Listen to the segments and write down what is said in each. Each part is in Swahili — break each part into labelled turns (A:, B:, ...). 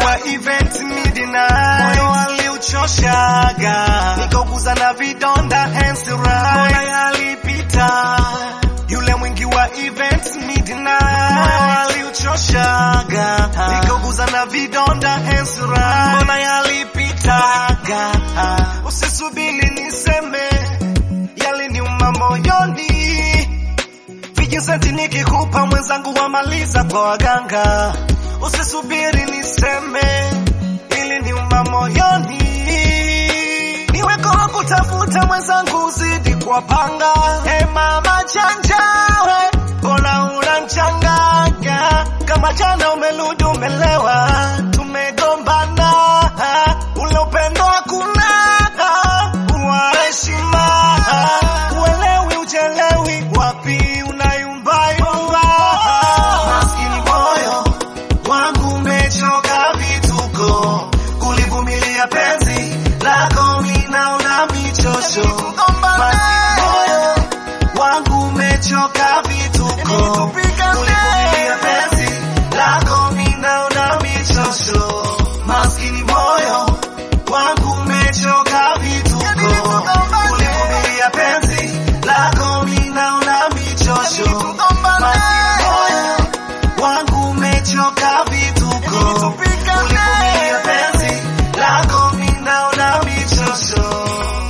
A: wa event midnight, moyo aliuchoshaga, nikauguza na vidonda hands right, moyo yalipita yule mwingi wa event midnight, moyo aliuchoshaga, nikauguza na vidonda hands right, moyo yalipitaga, usisubiri niseme yaliniuma moyoni vijisenti nikikupa mwenzangu wamaliza kwa waganga, usisubiri niseme ili niuma moyoni, niweko wa kutafuta mwenzangu uzidi kwa panga. Hey mama chanjawe, mbona unanchanganya kama jana umerudi umelewa, tumegombana ule upendo hakuna wa heshima, uelewi uchelewi, wapi unayumbayumba. Maskini moyo wangu umechoka vituko, kulivumilia penzi lako ninaona michosho. Maskini moyo wangu umechoka vituko, kulivumilia penzi lako ninaona michosho. Maskini moyo wangu umechoka vituko, kulivumilia penzi lako ninaona michosho. Maskini moyo wangu umechoka vituko, kulivumilia penzi lako ninaona michosho.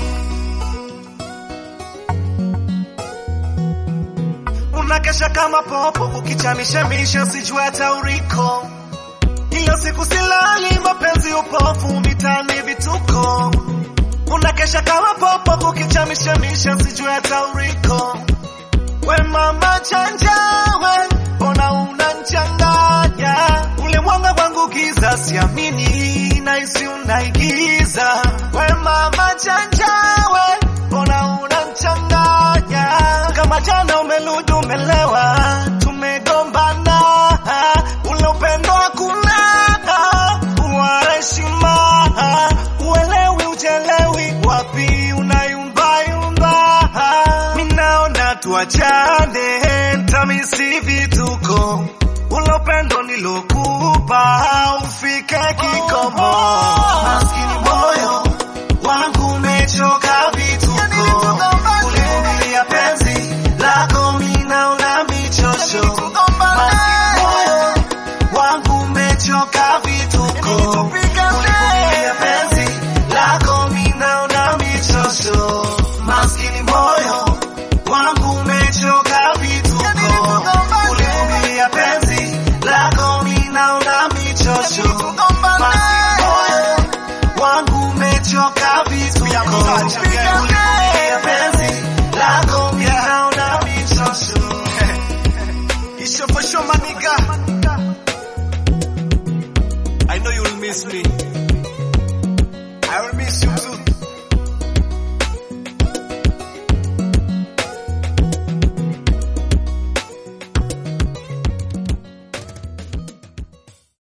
A: Unakesha kama popo ukichamishemisha, sijui hata uriko. Kila siku silali, mapenzi upofu, mitani vituko. Unakesha kama popo ukichamishemisha, sijui hata uriko. We mama chanja, we mbona unanchanganya? Ule mwanga wangu giza, siamini naisi unaigiza. We mama chanja, we mbona unanchanganya? Kama jana umerudi umelewa, tumegombana, ule upendo hakuna wa heshima, uelewi uchelewi, wapi unayumbayumba? Minaona tuachane, ntamisi vituko, ule upendo nilokupa ufike kikomo. Maskini moyo wangu umechoka vituko, kulivumilia penzi lako minaona michosho. Maskini moyo wangu umechoka vituko, kulivumilia penzi lako minaona michosho. Maskini moyo wangu umechoka vituko, kulivumilia penzi lako minaona michosho. Maskini moyo wangu umechoka vituko, kulivumilia penzi lako minaona michosho. Isho for sure, my nigga. I know you'll miss me.